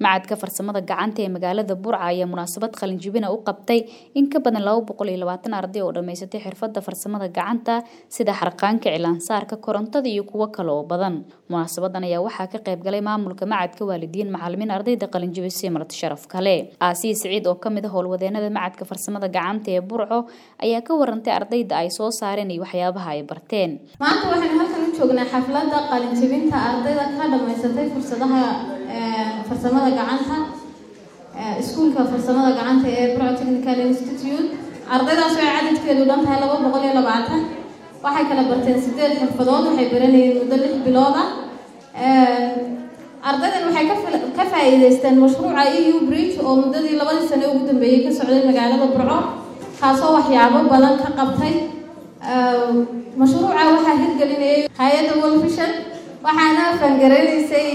macadka farsamada gacanta ee magaalada burca ayaa munaasabad qalinjibina u qabtay in ka badan laba boqol iyo labaatan arday oo dhammaysatay xirfadda farsamada gacanta sida xarqaanka cilaansaarka korontada iyo kuwo kale oo badan munaasabadan ayaa waxaa ka qayb galay maamulka macadka waalidiin macalimiin ardayda qalinjibisay marti sharaf kale aasiya siciid oo kamid ah howlwadeenada macadka farsamada gacanta ee burco ayaa ka warantay ardayda ay soo saareen iyo waxyaabaha ay barteen maanta waxaynu halkan u joognaa xafladda qalinjibinta ardayda ka dhammaysatay fursadaha farsamada gacanta iskuulka farsamada gacanta ee burco technical institute ardaydaas oo cadadkeedu dhan tahay laba boqol iyo labaatan waxay kala barteen sideed xirfadood waxay baranayeen muddo lix bilood ah ardaydan waxay ka faa'iidaysteen mashruuca eu bridge oo muddadii labadii sane ugu dambeeyey ka socday magaalada burco kaasoo waxyaabo badan ka qabtay mashruuca waxaa hirgelinayay hay-adda wolfishan waxaana fangaranaysay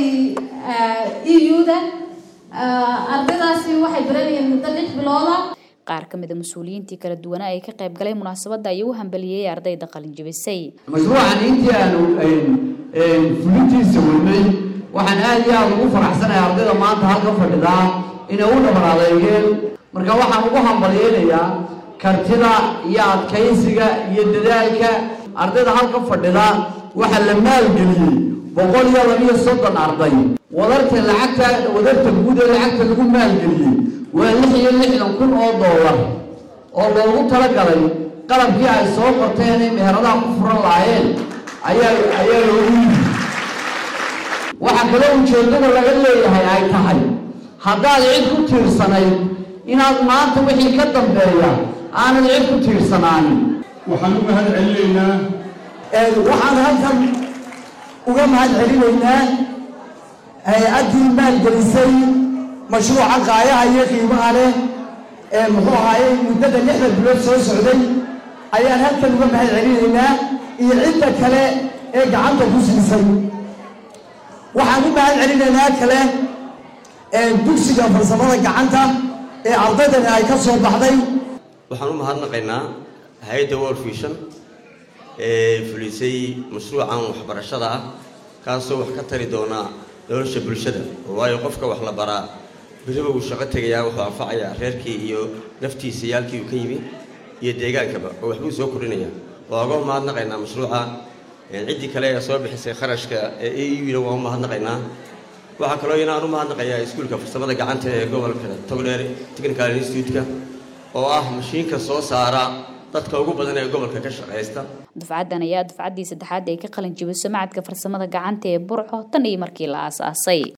eu-da ardaydaasi waxay baranayeen muddo lix bilooda qaar ka mid a mas-uuliyiintii kala duwanaa ee ka qayb galay munaasabadda ayuu u hambaliyey ardayda qalinjibisay mashruucan intii aanu fulintiisa wadnay waxaan aada iyo aada ugu faraxsanahay ardayda maanta halka fadhidaa inay u dhabar adeegeen marka waxaan ugu hambalyeynayaa kartida iyo adkaysiga iyo dadaalka ardayda halka fadhida waxaa la maalgeliyey boqol iyo labiyo soddon arday wadarta lacagta wadarta guud ee lacagta lagu maalgeliyey waa lix iyo lixdan kun oo dollar oo loogu talagalay qalabkii ay soo qorteen ay meheradaha ku furan lahaayeen ayaa ayaa loogu yimi waxaa kaloo ujeeddada laga leeyahay ay tahay haddaad cid ku tiirsanayd inaad maanta wixii ka dambeeya aanad cid ku tiirsanaanin waxaan u mahad celinaynaa waxaan halkan uga mahad celinaynaa hay-addii maalgelisay mashruuca qaayaha iyo qiimaha leh ee muxuu ahaayey muddada lixda bilood soo socday ayaan halkan uga mahad celinaynaa iyo cidda kale ee gacanta ku siisay waxaan u mahad celinaynaa kale dugsiga farsamada gacanta ee ardaydani ay ka soo baxday waxaan u mahadnaqaynaa hay-adda world vision ee fulisay mashruucan waxbarashada ah kaasoo wax ka tari doona nolosha bulshada waayo qofka wax la baraa beriba uu shaqo tegayaa wuxuu anfacayaa reerkii iyo naftiisa yaalkii uu ka yimi iyo deegaankaba oo waxbuu soo kordhinaya waa uga mahadnaqaynaa mashruuca ciddii kale ee soo bixisay kharashka ee e u-na waa u mahadnaqaynaa waxaa kaloo inaan u mahadnaqayaa iskuulka farsamada gacanta ee gobolka togdheer technical institute-ka oo ah mashiinka soo saara dadka ugu badan ee gobolka ka shaqaysta dufcaddan ayaa dufcaddii saddexaad ee ka qalin jibiso macadka farsamada gacanta ee burco tan iyo markii la aasaasay